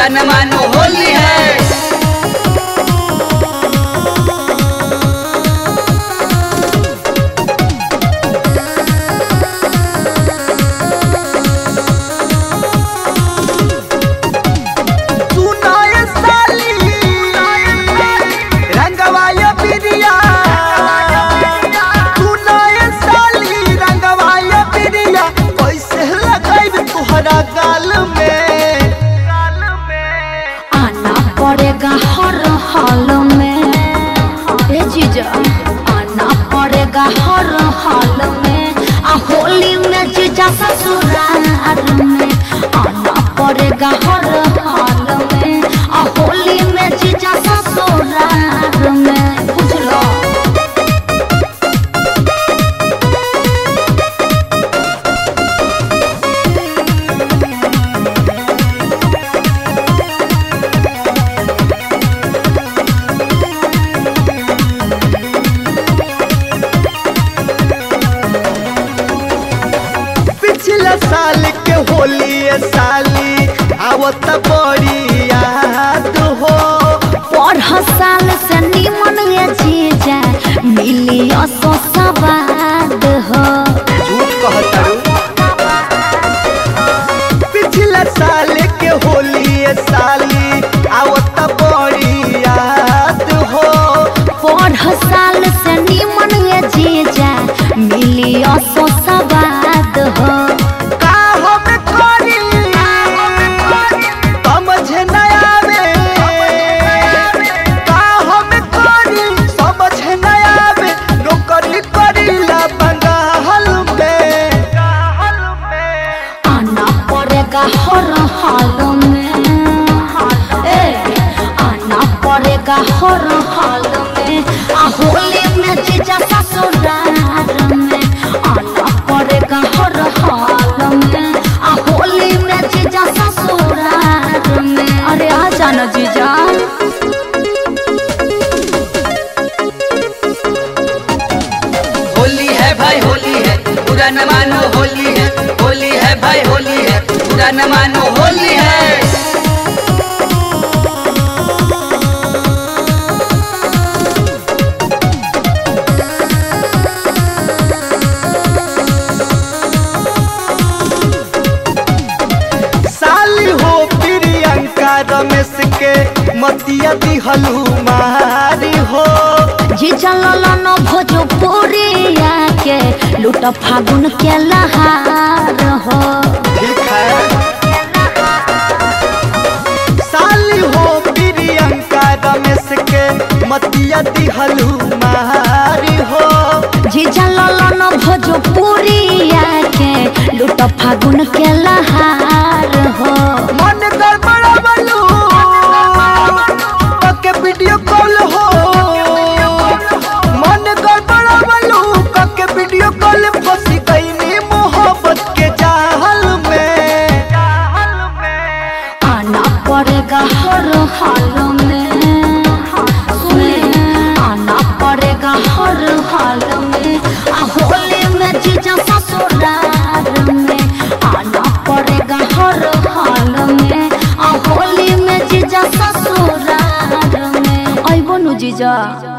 बुरा न मानो होली है सुनाए साली रंगवाया बिरिया सुनाए साली रंगवाया बिरिया कैसे लगाई तुहरा गाल में आना पड़ेगा हर हाल में ए जीजा आना पड़ेगा हर हाल में आ होली में जीजा ससुराल में आना पड़ेगा हर हाल में आ होली में जीजा ससुराल में बुझलो पिछला साल के होली ये साली आवत बड़ी याद हो पढ़ साल से निमन ये जीजा मिली असो सवाद हो झूठ कहतारू पिछला साल के होली ये साली आवत बड़ी याद हो पढ़ साल से निमन ये जीजा मिली असो सवाद हो का हम करी समझ न आवे का हम करी समझ न आवे नौकरी करीला बंगाल में आना पड़ेगा हर हाल में ए आना पड़ेगा हर हाल में आ होली में जीजा ससुराल में आना पड़ेगा हर हाल में आ होली में जीजा ससुराल में अरे आ जाना जीजा होली है भाई होली है बुरा न मानो होली है होली है भाई होली है बुरा न मानो होली है साली हो प्रियंका रमेश के मतिया दिहलू मारी हो जीजा ललन भोजपुरिया के लूट फागुन के लहार हो ठीक है साली हो प्रियंका रमेश के मतिया दिहलू मारी हो जीजा ललन भोजपुरिया के लूट फागुन के लहार हो मन गड़बड़ावलू के वीडियो कॉल हो मन गड़बड़ावलू के वीडियो कॉल फंसी गई मोहब्बत के जाल में आना पड़ेगा हर हाल में सुने आना पड़ेगा हर हाल में आ होली में जीजा ससुराल में आना पड़ेगा हर हाल में आ होली में जीजा ससुराल में अइबो नु जीजा